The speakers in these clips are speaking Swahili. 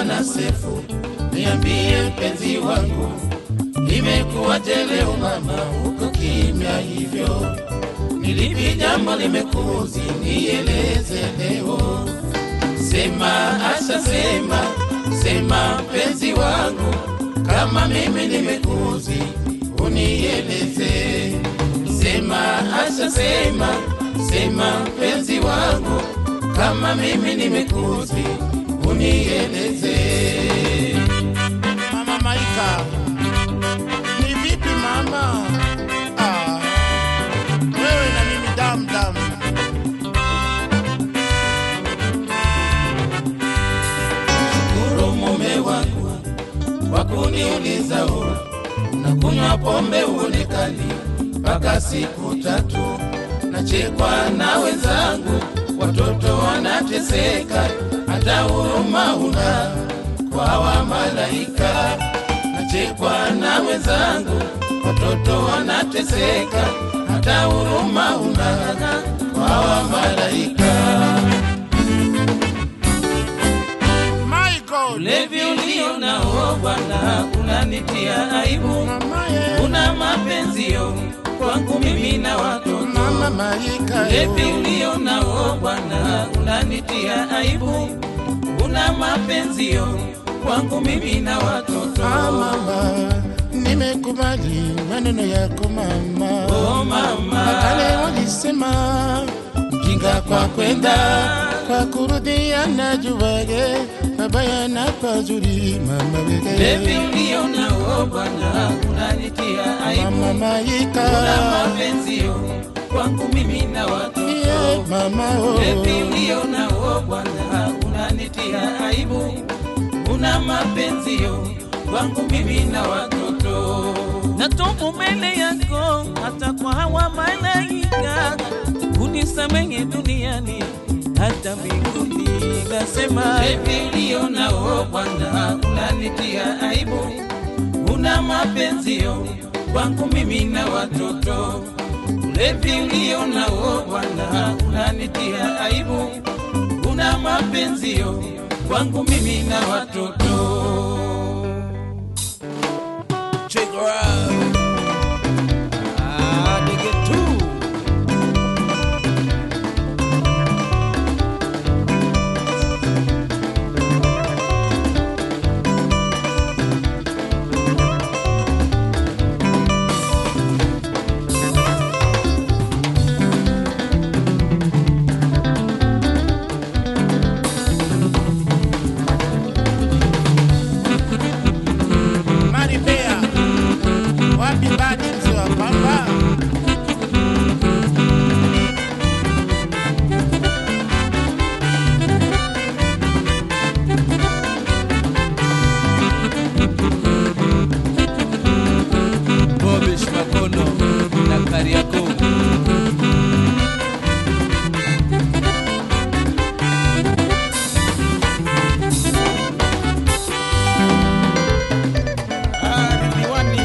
mwana Sefu, niambie mpenzi wangu, imekuwaje leo mama uko kimya hivyo? Nilipi jambo limekuzi, nieleze leo. Sema Asha, sema sema mpenzi wangu, kama mimi nimekuzi, unieleze. Sema Asha, sema sema mpenzi wangu, kama mimi nimekuzi, unieleze. Mama Maika, ni vipi mama? Ah, wewe na mimi damu damu. Shukuru mume wangu kwa kuniuliza ura, unakunywa pombe uonekani mpaka siku tatu, nachekwa na wenzangu, watoto wanateseka, hata huruma una kwa wa malaika. Nachekwa na wenzangu, watoto wanateseka, hata huruma una kwa wa malaika. Michael, Ulevi ulio nao Bwana unanitia aibu, mama ye, una mapenzio kwangu mimi na watoto. mama Maika, Ulevi ulio nao Bwana unanitia aibu, una mapenzio kwangu mimi na watoto. Ah, mama, nimekubali maneno yako mama. Oh mama, Kale walisema mjinga kwa kwenda kwa kurudia na juwage mabaya na pazuri mama Ulevi wege ulio nao Bwana unanitia aibu, mama una Maika, mapenzio kwangu mimi na watoto. yeah, mama oh. Ulevi ulio nao Bwana unanitia aibu, una mapenzio kwangu mimi na watoto. Natubu mbele yako hata kwa hawa malaika, unisamehe duniani hata mbinguni. Nasema Ulevi ulio nao Bwana unanitia aibu, una mapenzio kwangu mimi na watoto. Ulevi ulio nao Bwana unanitia aibu, una mapenzio kwangu mimi na watoto. check her out. Ah, nigga too. Maripea, wapi badi mzee wa pamba? Bobish Makono na Kariako. Ah, Ridhiwani.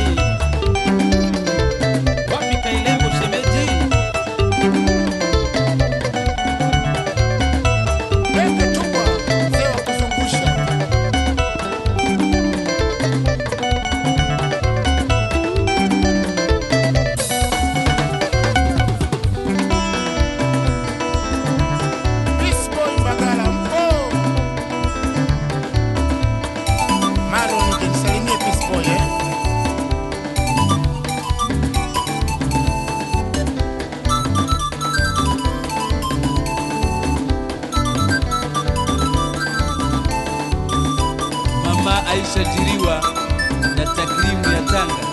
Wapi Kailembo shemeji? Pete tubwa, mzee wa kuzungusha. Peace boy Mbagala mpo. Maro nisalimie Peace boy eh. Mama Aisha Jiriwa na takrimu ya Tanga.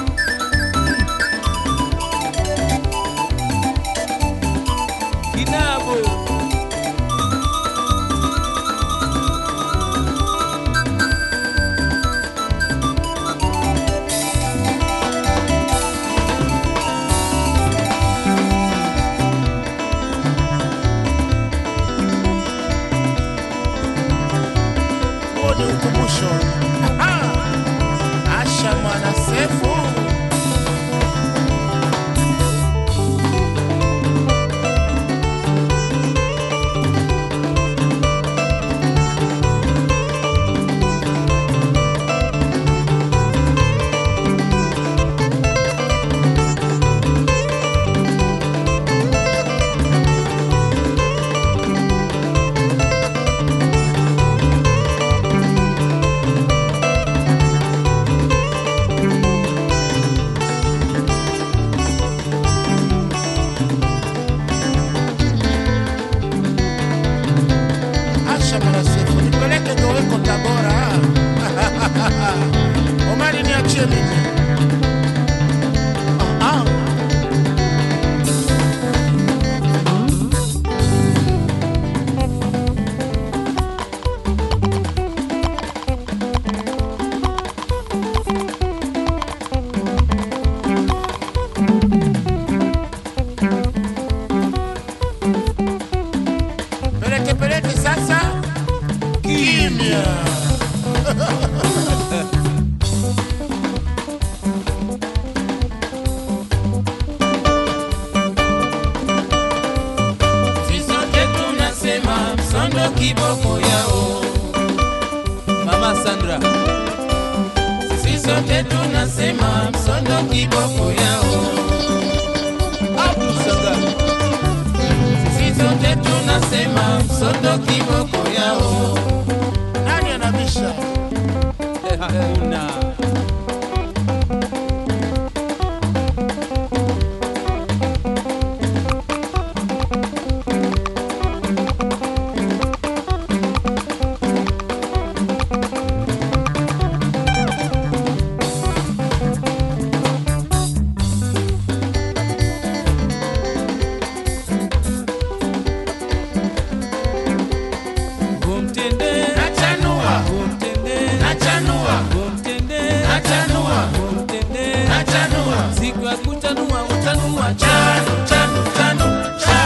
Kinabo Huo ni ukumbusho. Aha! Asha mwana Sefu. niambie mimi. Ah, ah. Peleke peleke sasa kimya. Sisi sote tunasema msondo kiboko yao. Mama Sandra, Sisi sote tunasema msondo kiboko yao. Abdul Sanga, Sisi sote tunasema msondo kiboko yao. Nani anabisha? eh, hakuna. Kumtende, Nachanua, kumtende, nachanua, kumtende, nachanua, kumtende. nachanua. Siku ya kutanua utanua cha Chanu, chanu, chanu, cha.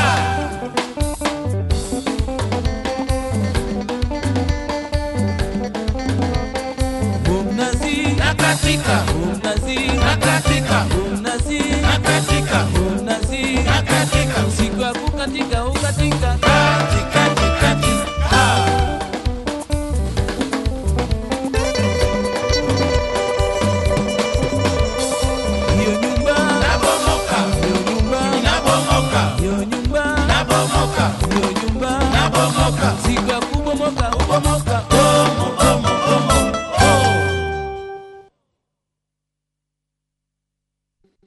Mnazi, Nakatika, mnazi, nakatika, mnazi, nakatika, mnazi. nakatika. Siku ya kukatika ukatika. Kati, kati, kati, ha. Hiyo nyumba, Nabomoka, hiyo nyumba, nabomoka, hiyo nyumba, nabomoka, hiyo nyumba. nabomoka. Siku ya